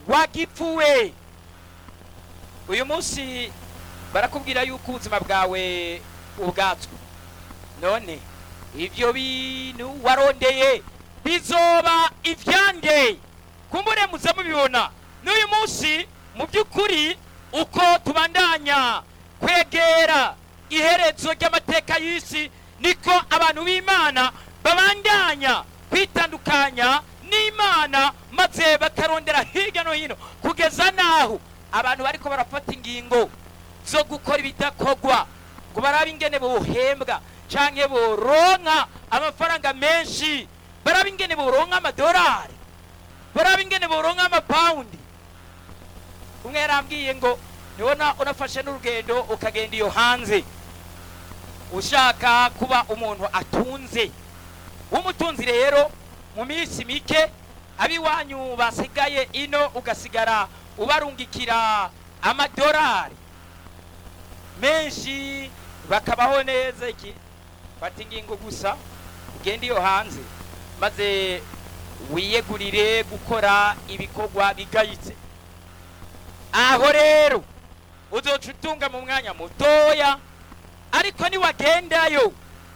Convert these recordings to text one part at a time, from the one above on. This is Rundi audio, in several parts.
wagipfuwe uyu munsi barakubwira yuko ubuzima bwawe ubwatswe none ibyo bintu warondeye bizoba ivyande kumbure muze mubibona n'uyu munsi mu by'ukuri uko tubandanya kwegera iherezo ry'amateka y'isi niko abantu b'imana babandanya kwitandukanya n'imana maze bakarondera hirya no hino kugeza n'aho abantu bariko barafata ingingo zo gukora ibidakorwa ngo barabe ingene bohembwa canke boronka amafaranga menshi barabe ingene boronka amadolari barabe ingene boronka amapawundi umwe yarambwiye ngo nibona unafashe n'urugendo ukagenda iyo hanze ushaka kuba umuntu atunze w'umutunzi rero mu minsi mike abiwanyu basigaye ino ugasigara ubarungikira amadolari menshi bakabaho neza iki fata ingingo gusa ugende iyo hanze maze wiyegurire gukora ibikorwa bigayitse aho rero uzoca utunga mu mwanya mutoya ariko niwagendayo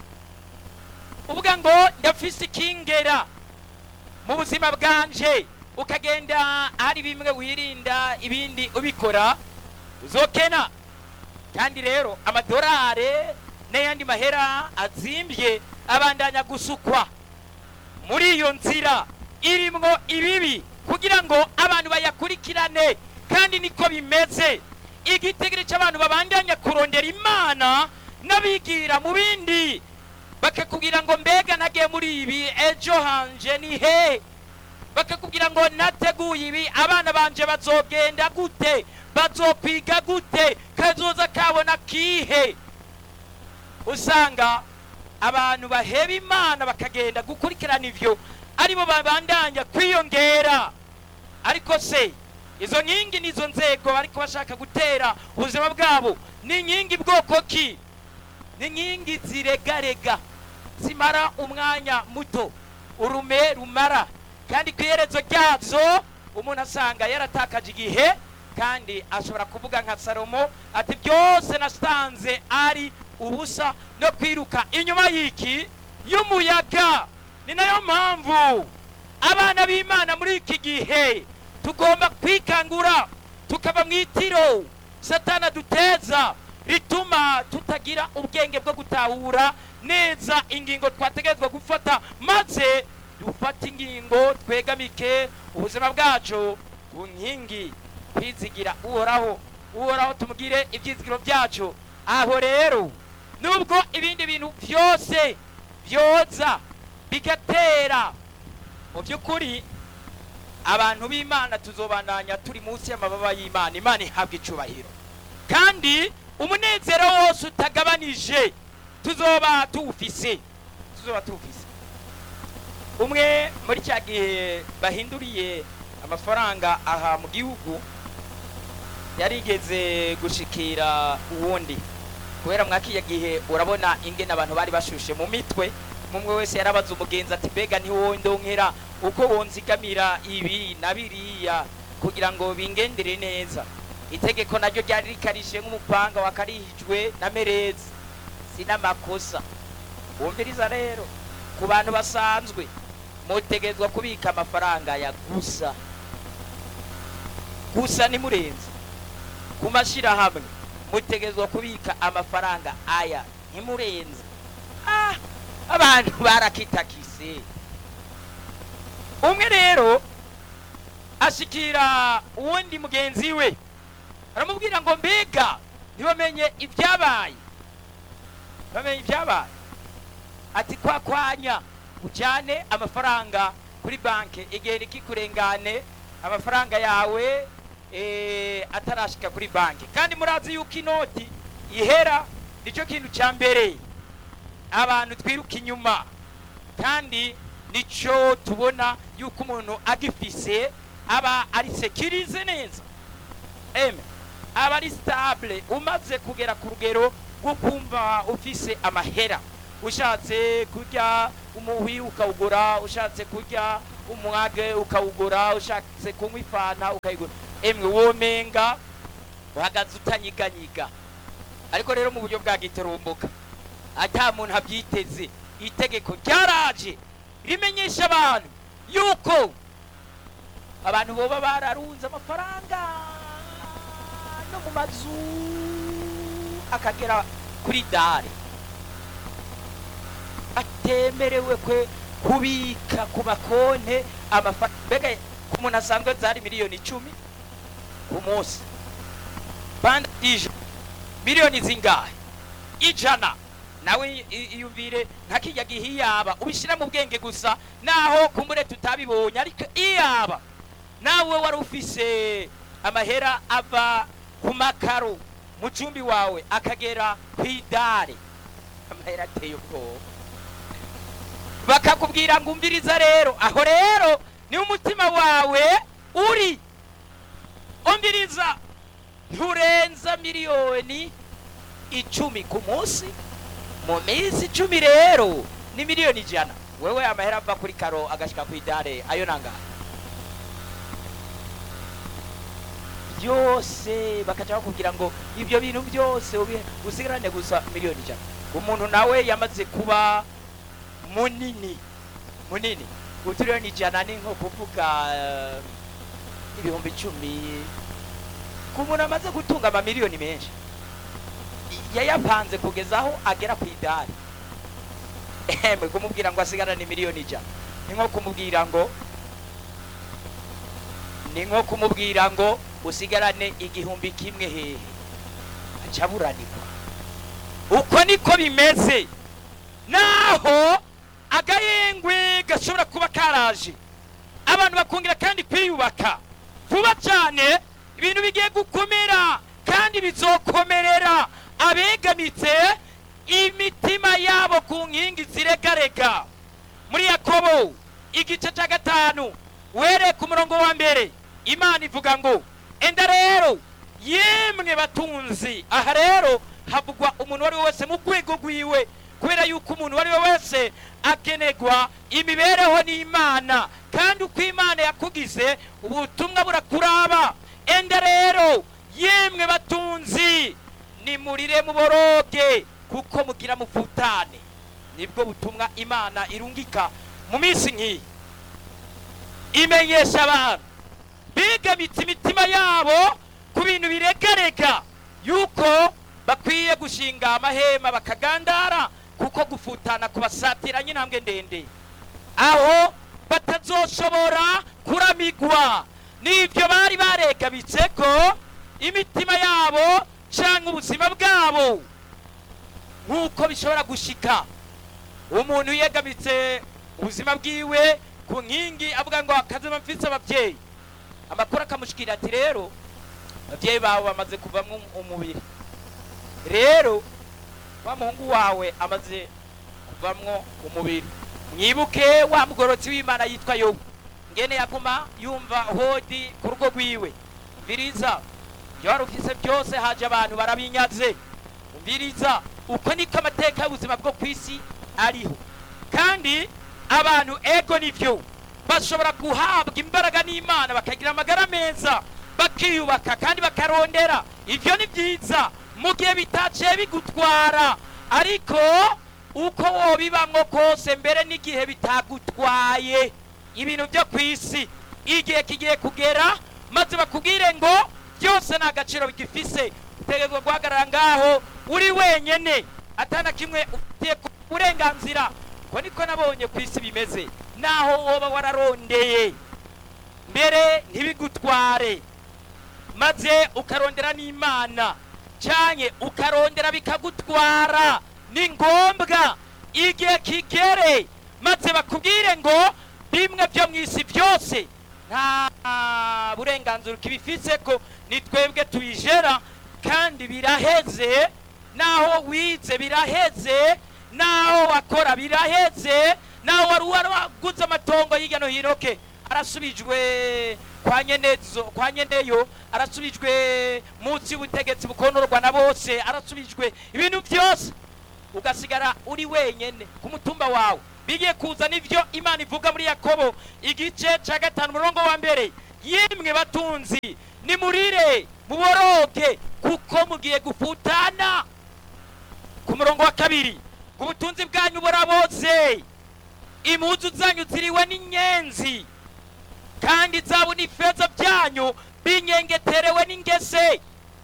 uvuga ngo ndafise ikingera mu buzima bwanje ukagenda hari bimwe wirinda ibindi ubikora uzokena kandi rero amadolari n'ayandi mahera azimbye abandanya gusukwa muri iyo nzira irimwo ibibi kugira ngo abantu bayakurikirane kandi niko bimeze igitegere cy'abantu babandanya kurondera imana n'abigira mu bindi bakakubwira ngo mbega nagiye muri ibi ejo hanje ni he bakakubwira ngo nateguye ibi abana banje bazogenda gute bazokwiga gute kazoza kabona kihe usanga abantu baheba imana bakagenda gukurikirana ivyo aribo babandanya kwiyongera ariko se izo nkingi nizo nzego bariko bashaka gutera ubuzima bwabo ni inkingi bwoko ki ni inkingi ziregarega zimara umwanya muto urume rumara kandi ku iherezo ryazo umuntu asanga yaratakaje igihe kandi ashobora kuvuga nka salomo ati byose nasanze ari ubusa no kwiruka inyuma y'iki y'umuyaga ni nayo mpamvu abana b'imana muri iki gihe tugomba kwikangura tukava mu itiro satana duteza rituma tutagira ubwenge bwo gutahura neza ingingo twategerezwa gufata maze dufate ingingo twegamike ubuzima bwacu ku nkingi kwizigira uhoraho uhoraho tumugire ibyizigiro byacu aho rero nubwo ibindi bintu byose byoza bigatera mu by'ukuri abantu b'imana tuzobandanya turi munsi y'amababa y'imana imana ihabwa icubahiro kandi umunezero wose utagabanije tuzoba tuwufise tuzoba tuwufise umwe muri cya gihe bahinduriye amafaranga aha mu gihugu yarigeze gushikira uwundi kubera mwakiya gihe urabona ingene abantu bari bashushe mu mitwe mumwe wese yarabaza umugenzi ati mbega ntiwondonkera uko wonzigamira ibi na biriya kugira ngo bingendere neza itegeko naryo ryari rikarishe nk'umupanga wakarihijwe na merezi si n'amakosa wumviriza rero ku bantu basanzwe mutegerezwa kubika amafaranga ya gusa gusa ntimurenze ku mashyirahamwe mutegerezwa kubika amafaranga aya ntimurenze ah abantu barakitakise umwe rero ashikira uwundi mugenzi we aramubwira ngo mbega ntibamenye ibyabaye bamenye ibyabaye ati kwa kwanya ujyane amafaranga kuri banki igihe ntikikurengane amafaranga yawe eh, atarashika kuri banki kandi murazi yuko inoti ihera nicyo kintu cya mbere abantu twiruka inyuma kandi nicyo tubona yuko umuntu agifise aba ari sekirize neza eme aba ari sitabule umaze kugera ku rugero rwo kumva ufise amahera ushatse kurya umuhwi ukawugura ushatse kurya umwage ukawugura ushatse kunywa ifanta ukayigura emwe womenga uhagaze utanyiganyiga ariko rero mu buryo bwa giturumbuka ata muntu abyiteze itegeko ryaraje rimenyesha abantu yuko abantu boba bararunze amafaranga no mu mazu akagera kuri dare atemerewe kwe kubika ku makonte amafaranga mbega ku muntu asanzwe zari miliyoni icumi ku munsi bandi ijana miliyoni zingahe ijana nawe i- i- iyumvire nka kijya gihe iyaba ubishyira mu bwenge gusa naho kumbure tutabibonye ariko iyaba nawe wari ufise amahera ava ku makaro mu cumbi wawe akagera ku idare amahera ateye ubwoba bakakubwira ngo umviriza rero aho rero niho umutima wawe uri umviriza nturenza miliyoni icumi ku munsi mu minsi icumi rero ni miliyoni ijana wewe amahera ava kuri karo agashyika ku idare ayo nangahe byose bakaca bakubwira ngo ibyo bintu byose ubi- usigarane gusa miliyoni ijana umuntu nawe yamaze kuba munini munini utiriyoni ijana ni nko kuvuga eh, ibihumbi icumi ku muntu amaze gutunga amamiliyoni menshi yayapanze kugeza aho agera ku idari emwe kumubwira ngo asigarane miliyoni ijana ni nko kumubwira ngo ni nko kumubwira ngo usigarane igihumbi kimwe hehe aca aburanirwa uko niko bimeze naho agahengwe gashobora kuba karaje abantu bakongera kandi kwiyubaka vuba cyane ibintu bigiye gukomera kandi bizokomerera abegamitse imitima yabo ku nkingi ziregarega muri yakobo igice cya gatanu were ku murongo wa mbere imana ivuga ngo enda rero yemwe batunzi aha rero havugwa umuntu uwo ari we wese mu rwego rwiwe kubera yuko umuntu uwo ari we wese agenerwa imibereho n'imana kandi uko imana yakugize ubutumwa burakuraba enda rero yemwe batunzi nimurire muboroge kuko mugira mufutane nibwo butumwa imana irungika mu minsi nk'iyi imenyesha abantu bigamitse imitima yabo ku bintu biregarega yuko bakwiye gushinga amahema bakagandara kuko gufutana kubasatiranye intambwe ndende aho batazoshobora kuramigwa n'ibyo bari baregabitse ko imitima yabo cyangwa ubuzima bwabo nk'uko bishobora gushika umuntu yegamitse ubuzima bwiwe ku nkingi avuga ngo akazima mfise ababyeyi amakuru akamushikira ati rero ababyeyi bawe bamaze kuvamo umubiri rero wa muhungu wawe amaze kuvamwo umubiri mwibuke wa mugorotsi w'imana yitwa yobu ngene yaguma yumva hodi ku rugo rwiwe umviriza ibyo wari ufise byose haje abantu barabinyaze umviriza uko niko amateka y'ubuzima bwo ku isi ariho kandi abantu ego nivyo bashobora guhabwa imbaraga n'imana bakagira amagara meza bakiyubaka kandi bakarondera ibyo ni byiza mu gihe bitaciye bigutwara ariko uko wobibamwo kose mbere n'igihe bitagutwaye ibintu byo ku isi igihe kigiye kugera maze bakubwire ngo byose nta gaciro bigifise utegerezwa guhagarara ngaho uri wenyene atana kimwe ufitiye ku burenganzira ko niko nabonye ku isi bimeze naho woba wararondeye mbere ntibigutware maze ukarondera n'imana cyane ukarondera bikagutwara ni ngombwa igihe kigere maze bakubwire ngo bimwe byo mu isi byose nta burenganzira ukibifise ko ni twebwe tubijera kandi biraheze naho wize biraheze naho wakora biraheze naho wari waraguze amatongo hirya no hino ke arasubijwe kwa nyenezo kwa nyeneyo arasubijwe munsi y'ubutegetsi bukonorwa na bose arasubijwe ibintu byose ugasigara uri wenyene ku mutumba wawe bigiye kuzana ibyo imana ivuga muri yakobo igice cya gatanu umurongo wa mbere yemwe batunzi nimurire muboroge kuko mugiye gufutana ku murongo wa kabiri ubutunzi bwanyu buraboze impuzu zanyu ziriwe n'inyenzi kandi zabu n'ifeza byanyu binyengeterewe n'ingese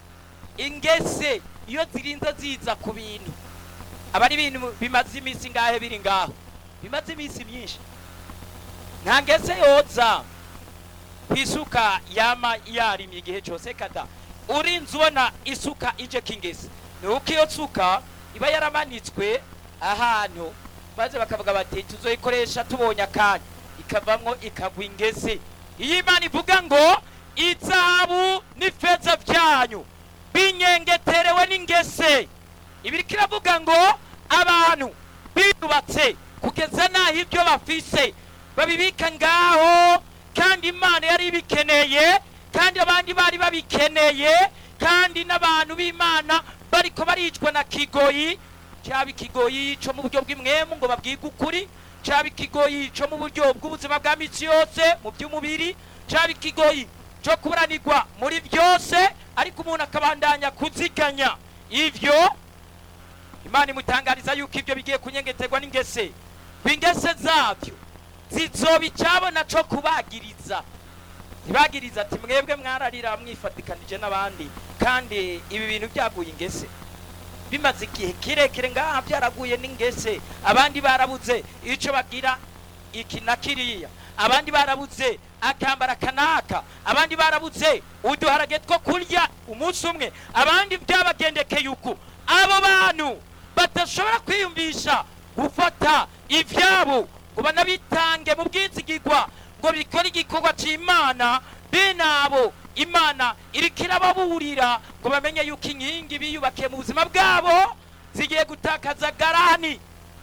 ingese iyo zirinze ziza ku bintu aba ari ibintu bimaze iminsi ngahe biri ngaho bimaze iminsi myinshi nta ngese yoza ku isuka yama yarimye igihe cyose kada urinze ubona isuka ije k'ingese ni uko iyo suka iba yaramanitswe ahantu maze bakavuga bati tuzoyikoresha tubonye akanya ikavamwo ikagwa ingese iyo imana ivuga ngo izahabu n'ifeza byanyu binyengeterewe n'ingese ibiriko iravuga ngo abantu biyubatse kugeza n'aho ibyo bafise babibika ngaho kandi imana yari ibikeneye kandi abandi bari babikeneye kandi n'abantu b'imana bariko baricwa na kigoyi cyaba ikigoyi cyo mu buryo bw'imwemu ngo babwige ukuri cyaba ikigoyi cyo mu buryo bw'ubuzima bwa misi yose mu by'umubiri cyaba ikigoyi cyo kuburanirwa muri byose ariko umuntu akabandanya kuziganya ivyo imana imutangariza yuko ibyo bigiye kunyengeterwa n'ingese ingese zabyo zizoba icyabona cyo kubagiriza ntibagiriza ati mwebwe mwararira mwifatikanije n'abandi kandi ibi bintu byaguye ingese bimaze igihe kirekire ngaha byaraguye n'ingese abandi barabuze icyo bagira iki na kiriya abandi barabuze akambara kanaka abandi barabuze uduharage two kurya umunsi umwe abandi byabagendekeye uku abo bantu badashobora kwiyumvisha gufata ibyabo ngo banabitange mu bwizigirwa ngo bikore igikorwa cy'imana bene abo imana iriko irababurira ngo bamenye yuko inkingi biyubakiye mu buzima bwabo zigiye gutakaza garani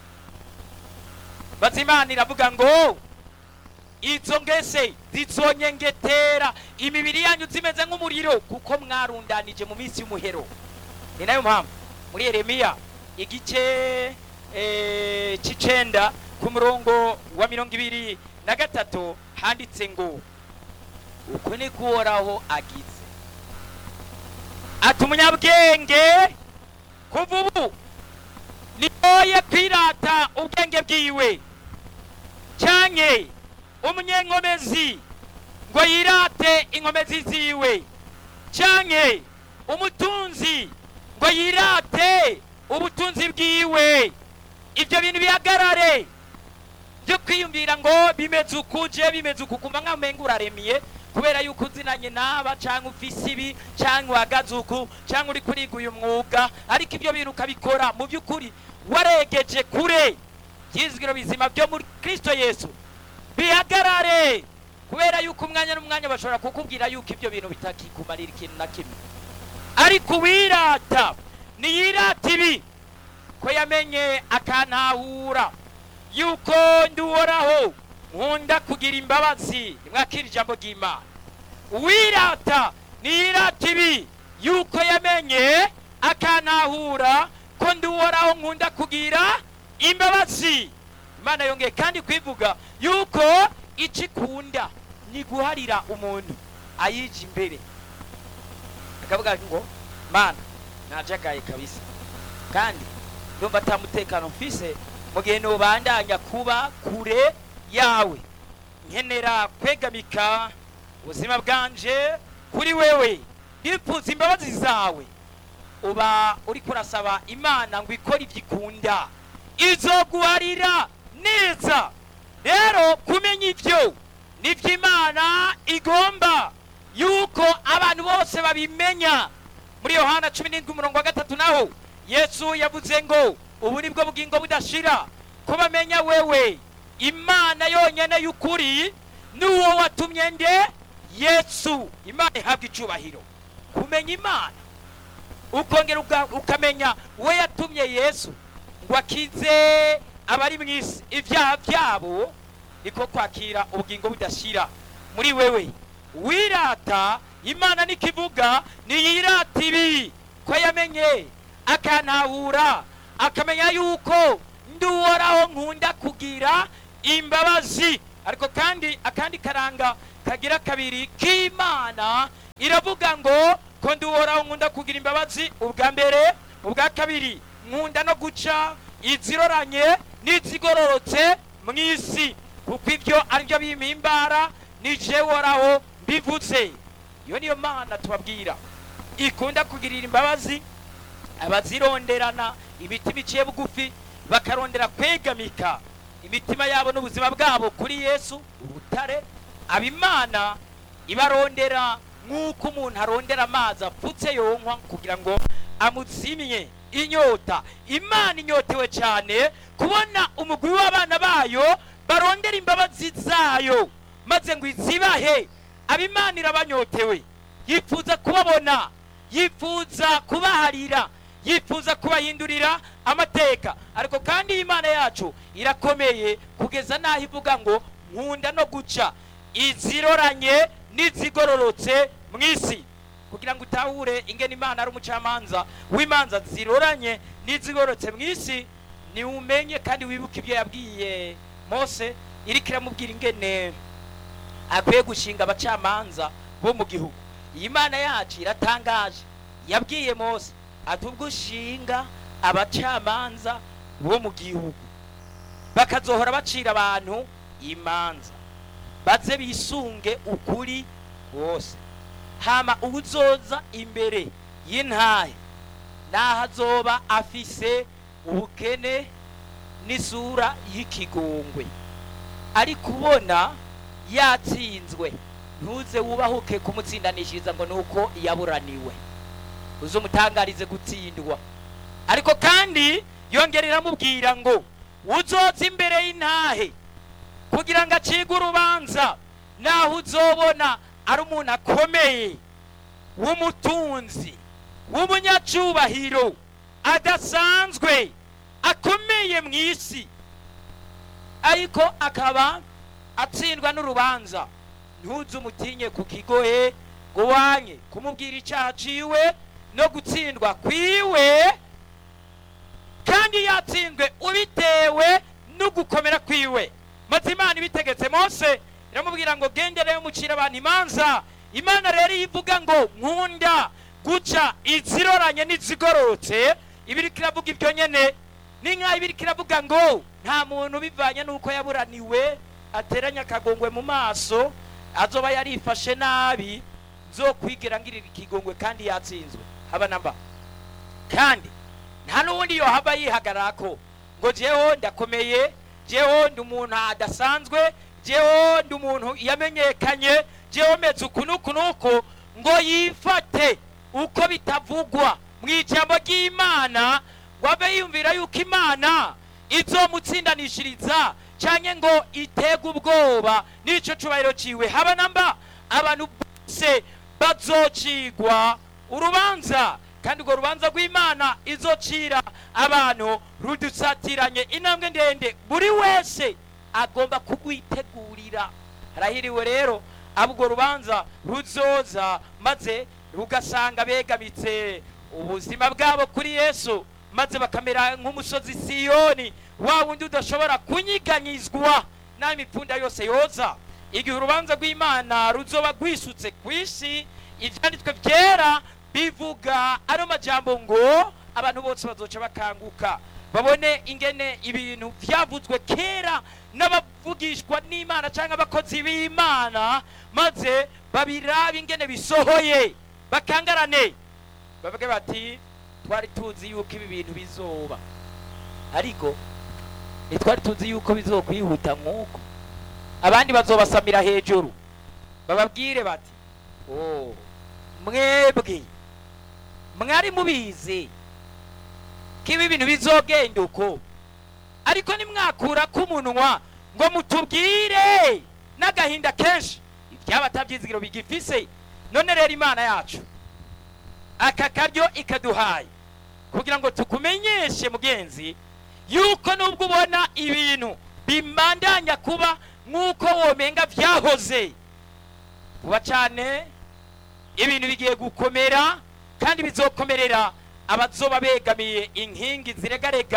maze imana iravuga ngo izo ngese zizonyengetera imibiri yanyu zimeze nk'umuriro kuko mwarundanije mu minsi y'umuhero ni nayo mpamvu muri yeremiya igice eh, c'icenda ku murongo wa mirongo ibiri na gatatu handitse ngo uko ni kuhoraho agize ati umunyabwenge kuva ubu niyoye kwirata ubwenge bwiwe canke umunyenkomezi ngo yirate inkomezi ziwe canke umutunzi ngo yirate ubutunzi bwiwe ibyo bintu bihagarare byo kwiyumvira ngo bimeze uku je bimeze uku kumva nkaho umenga uraremiye kubera yuko uzinanye n'aba cyangwa ufise ibi cyangwa uhagaze uku cyangwa uri kuriga uyu mwuga ariko ibyo bintu ukabikora mu by'ukuri waregeje kure byizwiro bizima byo muri kristo yesu bihagarare kubera yuko umwanya n'umwanya bashobora kukubwira yuko ibyo bintu bitakikumarira ikintu na kimwe ariko uwirata niyirata ibi ko yamenye akantahura yuko nduhoraho nkunda kugira imbabazi nimwakira ijambo ry'imana uwirata niyirata ibi yuko yamenye akantahura ko nduhoraho nkunda kugira imbabazi imana yongeye kandi kwivuga yuko icyo ikunda ni guharira umuntu ayije imbere akavuga ngo mana najagaye kabisa kandi ndumva atamutekano mfise mu gihe nubandanya kuba kure yawe nkenera kwegamika ubuzima bwanje kuri wewe ndifuza imbabazi zawe uba uri kurasaba imana ngo ikore ibyo ikunda izoguharira neza rero kumenya ibyo nibyo imana igomba yuko abantu bose babimenya muri yohana cumi n'indwi umurongo wa gatatu naho yesu yavuze ngo ubu ni bwo bugingo budashira ko bamenya wewe imana yonyine y'ukuri n'uwo watumye nde yesu imana ihabwa icubahiro kumenya imana ukongera uka- ukamenya we yatumye yesu ngo akize abari mu isi ibyaha byabo niko kwakira ubugingo budashira muri wewe wirata imana nikivuga niyirata ibi ko yamenye akantahura akamenya yuko ndi ndi uhoraho nkunda kugira imbabazi ariko kandi akandi karanga kagira kabiri k'imana iravuga ngo ko ndi uhoraho nkunda kugira imbabazi ubwa mbere ubwa kabiri nkunda no guca iziroranye n'izigororotse mu isi kuko ibyo ari byo bimpimbara ni je uhoraho mbivuze iyo niyo mana tubabwira ikunda kugirira imbabazi abazironderana imitima iciye bugufi bakarondera kwegamika imitima yabo n'ubuzima bwabo kuri yesu urutare abimana ibarondera nk'uko umuntu arondera amazi apfutse yonkwa kugira ngo amuzimye inyota imana inyotewe cyane kubona umugwi w'abana bayo barondera imbabazi zayo maze ngo izibahe abimana irabanyotewe yifuza kubabona yifuza kubaharira yifuza kubahindurira amateka ariko kandi imana yacu irakomeye kugeza n'aho ivuga ngo nkunda no guca iziroranye n'izigororotse mu isi kugira ngo utahure ingene imana ari umucamanza w'imanza ziroranye n'izigororotse mu isi niwumenye kandi wibuke ibyo yabwiye mose iriko iramubwira ingene akwiye gushinga abacamanza bo mu gihugu iyi mana yacu iratangaje yabwiye mose ati ubwo ushinga abacamanza bo mu gihugu bakazohora bacira abantu imanza baze bisunge ukuri wose hama uwuzoza imbere y'intahe naho azoba afise ubukene n'isura y'ikigongwe ariko ubona yatsinzwe ntuze wubahuke kumutsindanishiriza ngo ni uko yaburaniwe uze umutangarize gutsindwa ariko kandi yongera iramubwira ngo uzoza imbere y'intahe kugira ngo acige urubanza naho uzobona ari umuntu akomeye w'umutunzi w'umunyacubahiro adasanzwe akomeye mu isi ariko akaba atsindwa n'urubanza ntuze umutinye ku kigohe ngo wanye kumubwira icyaha ciwe no gutsindwa kwiwe kandi yatsinzwe ubitewe no gukomera kwiwe maze imana ibitegetse mose iramubwira ngo gendereyo mucira abantu imanza imana rero iyo ivuga ngo nkunda guca iziroranye n'izigororotse ibiriko iravuga ibyo nyene ni nk'aho ibiriko iravuga ngo nta muntu bivanye n'uko yaburaniwe ateranya akagongwe mu maso azoba yarifashe nabi nzokwigira ngirira ikigongwe kandi yatsinzwe haba namba kandi nta n'ubundi yohava yihagararako ngo jeho ndakomeye jeho ndi umuntu adasanzwe jeho ndi umuntu yamenyekanye jeho meze uku n'uku n'uku ngo yifate uko bitavugwa mu ijambo ry'imana ngo abe yumvira yuko imana izomutsindanishiriza cyangwa ngo itege ubwoba n'icyo cyubahiro ciwe haba namba abantu bose bazocigwa urubanza kandi urwo rubanza rw'imana izocira abantu rudusatiranye intambwe ndende buri wese agomba kugwitegurira harahiriwe rero abo urwo rubanza ruzoza maze rugasanga begamitse ubuzima bwabo kuri yesu maze bakamera nk'umusozi siyoni wa wundi udashobora kunyiganyizwa n'aho imipfunda yose yoza igihe urubanza rw'imana ruzoba rwisutse ku isi ibyanditswe byera bivuga ano majambo ngo abantu bose bazoca bakanguka babone ingene ibintu byavuzwe kera n'abavugishwa n'imana cyangwa abakozi b'imana maze babirabe ingene bisohoye bakangarane bavuge bati twari tuzi yuko ibi bintu bizoba ariko ntitwari tuzi yuko bizokwihuta nk'uko abandi bazobasamira hejuru bababwire bati oh mwebwe mwari mubizi ko ibi bintu bizogenda uko ariko nimwakura k'umunwa ngo mutubwire n'agahinda kenshi ibyaba atabyizigiro bigifise none rero imana yacu aka karyo ikaduhaye kugira ngo tukumenyeshe mugenzi yuko nubwo ubona ibintu bimandanya kuba nk'uko womenga byahoze vuba cyane ibintu bigiye gukomera kandi bizokomerera abazoba begamiye inkingi ziregarega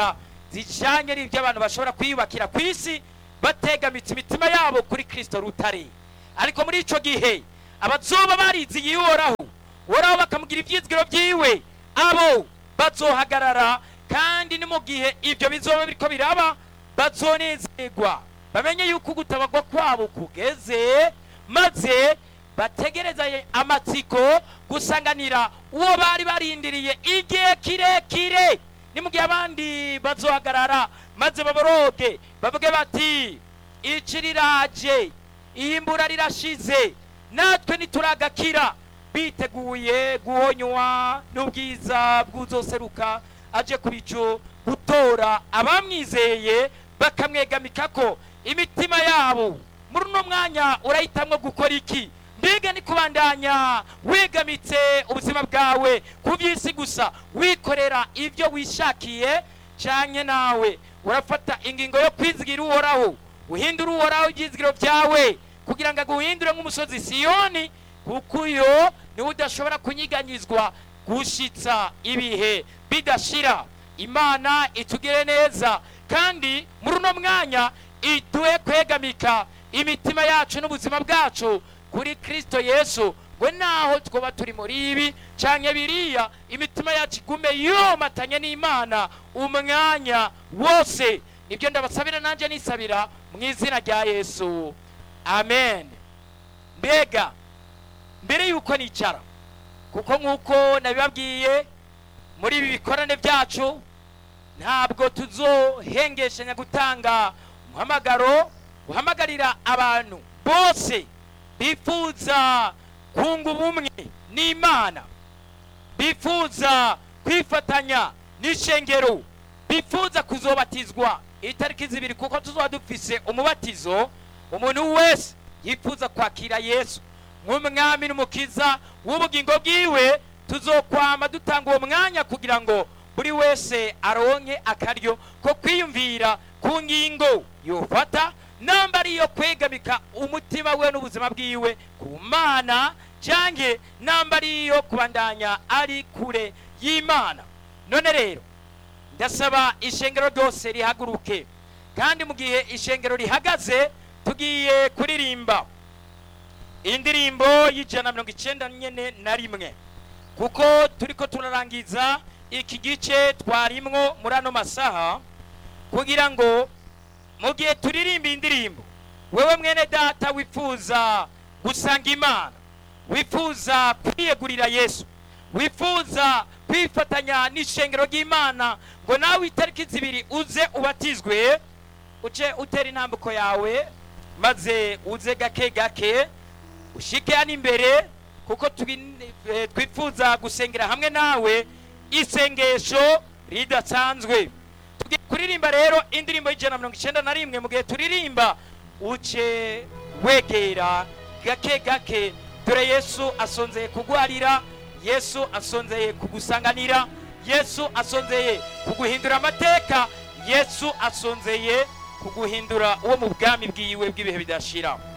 zijanye n'ibyo abantu bashobora kwiyubakira ku isi bategamitse imitima yabo kuri kristo rutare ariko muri ico gihe abazoba barizigiye uhoraho uhoraho bakamugira ivyizigiro vyiwe abo bazohagarara kandi ni mu gihe ibyo bizoba biriko biraba bazonezerwa bamenye yuko ugutabagwa kwabo kugeze maze bategereza amatsiko gusanganira uwo bari barindiriye igihe kirekire ni mu gihe abandi bazohagarara maze baboroge bavuge bati ici riraje iyimbura rirashize natwe nituragakira biteguye guhonywa n'ubwiza bw'uzoseruka aje ku bicu gutora abamwizeye bakamwegamikako imitima yabo muri uno mwanya urahitamwo gukora iki mbega ni kubandanya wegamitse ubuzima bwawe ku by'isi gusa wikorera ibyo wishakiye canke nawe urafata ingingo yo kwizigira uhoraho uhindura uhoraho ibyizigiro byawe kugira ngo aguhindure nk'umusozi siyoni kuko uyo niwe udashobora kunyiganyizwa gushitsa ibihe bidashira imana itugire neza kandi muri uno mwanya iduhe kwegamika imitima yacu n'ubuzima bwacu kuri kristo yesu ngo naho twoba turi muri ibi canke biriya imitima yacu igume yomatanye n'imana umwanya wose nibyo ndabasabira nanjye nisabira mu izina rya yesu amen mbega mbere yuko nicara kuko nk'uko nabibabwiye muri ibi bikorane byacu ntabwo tuzohengeshanya gutanga umuhamagaro uhamagarira abantu bose bifuza kunga ubumwe n'imana bifuza kwifatanya n'ishengero bifuza kuzobatizwa itariki zibiri kuko tuzoba dufise umubatizo umuntu wese yifuza kwakira yesu nk'umwami n'umukiza w'ubugingo bwiwe tuzokwama dutanga uwo mwanya kugira ngo buri wese aronke akaryo ko kwiyumvira ku ngingo yofata namba ariyo kwegamika umutima we n'ubuzima bwiwe ku mana canke namba ariyo kubandanya ari kure y'imana none rero ndasaba ishengero ryose rihaguruke kandi mu gihe ishengero rihagaze tugiye kuririmba indirimbo y'ijana mirongo icenda nyene na rimwe kuko turiko turarangiza iki gice twarimwo muri ano masaha kugira ngo mu gihe turirimba indirimbo wewe mwene data wifuza gusanga imana wifuza kwiyegurira yesu wifuza kwifatanya n'ishengero ry'imana ngo nawe itariki zibiri uze ubatizwe uce utera intambuko yawe maze uze gake gake ushike hano imbere kuko twifuza gusengera hamwe nawe isengesho ridasanzwe tugiye kuririmba rero indirimbo y'ijana mirongo icyenda na rimwe mu gihe turirimba uce wegera gake gake dore yesu asonzeye kugwarira yesu asonzeye kugusanganira yesu asonzeye kuguhindura amateka yesu asonzeye kuguhindura uwo mu bwami bwiwe bw'ibihe bidashira